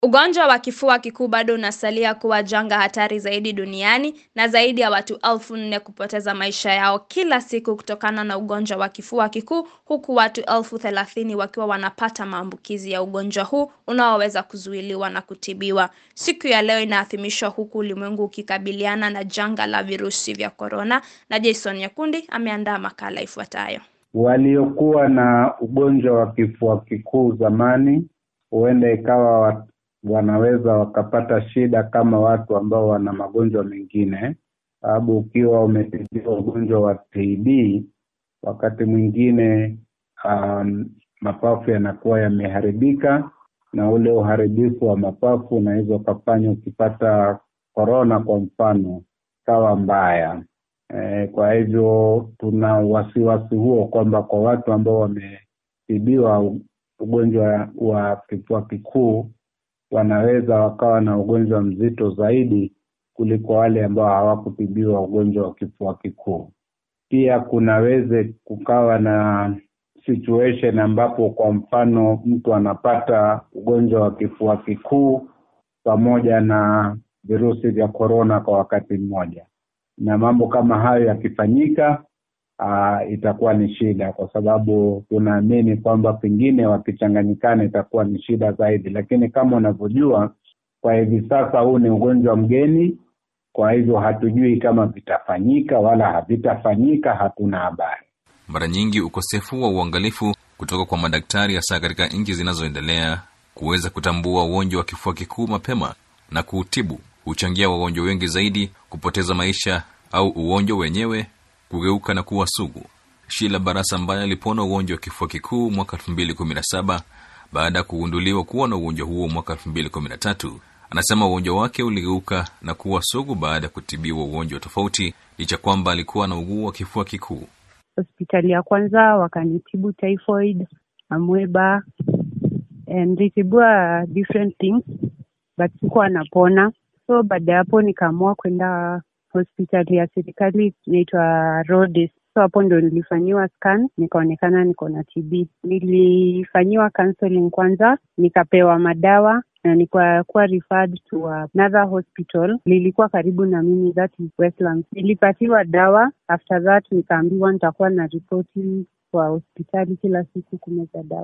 Ugonjwa wa kifua kikuu bado unasalia kuwa janga hatari zaidi duniani na zaidi ya watu elfu nne kupoteza maisha yao kila siku kutokana na ugonjwa wa kifua kikuu huku watu elfu thelathini wakiwa wanapata maambukizi ya ugonjwa huu unaoweza kuzuiliwa na kutibiwa. Siku ya leo inaadhimishwa huku ulimwengu ukikabiliana na janga la virusi vya korona na Jason Nyakundi ameandaa makala ifuatayo. Waliokuwa na ugonjwa wa kifua kikuu zamani huenda ikawa wanaweza wakapata shida kama watu ambao wana magonjwa mengine, sababu ukiwa umetibiwa ugonjwa wa TB wakati mwingine um, mapafu yanakuwa yameharibika, na ule uharibifu wa mapafu unaweza ukafanya ukipata korona kwa mfano kawa mbaya. E, kwa hivyo tuna wasiwasi huo kwamba kwa watu ambao wametibiwa ugonjwa wa kifua kikuu wanaweza wakawa na ugonjwa mzito zaidi kuliko wale ambao hawakutibiwa ugonjwa wa kifua kikuu. Pia kunaweze kukawa na situation ambapo kwa mfano mtu anapata ugonjwa wa kifua kikuu pamoja na virusi vya korona kwa wakati mmoja, na mambo kama hayo yakifanyika, uh, itakuwa ni shida, kwa sababu tunaamini kwamba pengine wakichanganyikana itakuwa ni shida zaidi. Lakini kama unavyojua, kwa hivi sasa huu ni ugonjwa mgeni, kwa hivyo hatujui kama vitafanyika wala havitafanyika, hatuna habari. Mara nyingi ukosefu wa uangalifu kutoka kwa madaktari, hasa katika nchi zinazoendelea, kuweza kutambua ugonjwa wa kifua kikuu mapema na kuutibu huchangia wagonjwa wengi zaidi kupoteza maisha au ugonjwa wenyewe kugeuka na kuwa sugu. Shila Barasa ambaye alipona ugonjwa wa kifua kikuu mwaka elfu mbili kumi na saba baada ya kugunduliwa kuwa na ugonjwa huo mwaka elfu mbili kumi na tatu anasema ugonjwa wake uligeuka na kuwa sugu baada ya kutibiwa ugonjwa tofauti, licha kwamba alikuwa na uguu wa kifua kikuu. Hospitali ya kwanza wakanitibu typhoid, amweba and nilitibua different things but sikuwa napona, so baada ya hapo nikaamua kwenda hospitali ya serikali inaitwa Rhodes. So hapo ndo nilifanyiwa scan nikaonekana niko na TB. Nilifanyiwa counseling kwanza, nikapewa madawa na nikakuwa referred to another hospital lilikuwa karibu na mimi, that is Westlands. Nilipatiwa dawa, after that nikaambiwa nitakuwa na ripoti kwa hospitali kila siku kumeza dawa.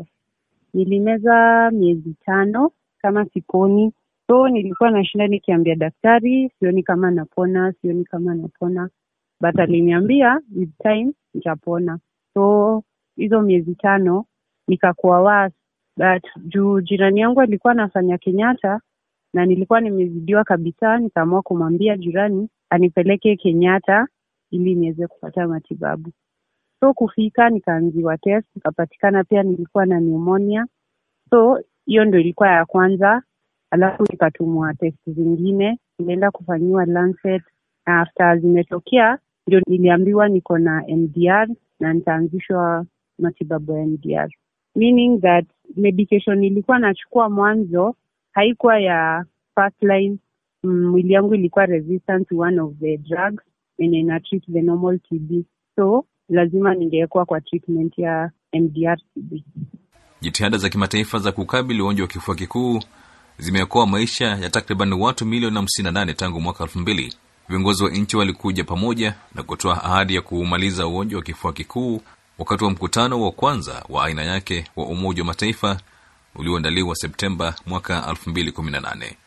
Nilimeza miezi tano kama siponi so nilikuwa nashinda nikiambia daktari sioni kama napona, sioni kama napona, but aliniambia with time nitapona. So hizo miezi tano nikakuwa worse, but juu jirani yangu alikuwa anafanya Kenyatta na nilikuwa nimezidiwa kabisa, nikaamua kumwambia jirani anipeleke Kenyatta ili niweze kupata matibabu. So kufika nikaanziwa test, nikapatikana pia nilikuwa na pneumonia. So hiyo ndo ilikuwa ya kwanza alafu nikatumwa test zingine, nilienda kufanyiwa Lancet na after zimetokea ndio niliambiwa niko na MDR na nitaanzishwa matibabu ya MDR, meaning that medication nilikuwa nachukua mwanzo haikuwa ya first line. Mwili yangu ilikuwa resistant to one of the drugs yenye ina treat the normal TB, so lazima ningewekwa kwa treatment ya MDR TB. Jitihada za kimataifa za kukabili ugonjwa wa kifua kikuu zimeokoa maisha ya takriban watu milioni hamsini na nane tangu mwaka elfu mbili. Viongozi wa nchi walikuja pamoja na kutoa ahadi ya kuumaliza ugonjwa wa kifua kikuu wakati wa mkutano wa kwanza wa aina yake wa Umoja wa Mataifa ulioandaliwa Septemba mwaka elfu mbili kumi na nane.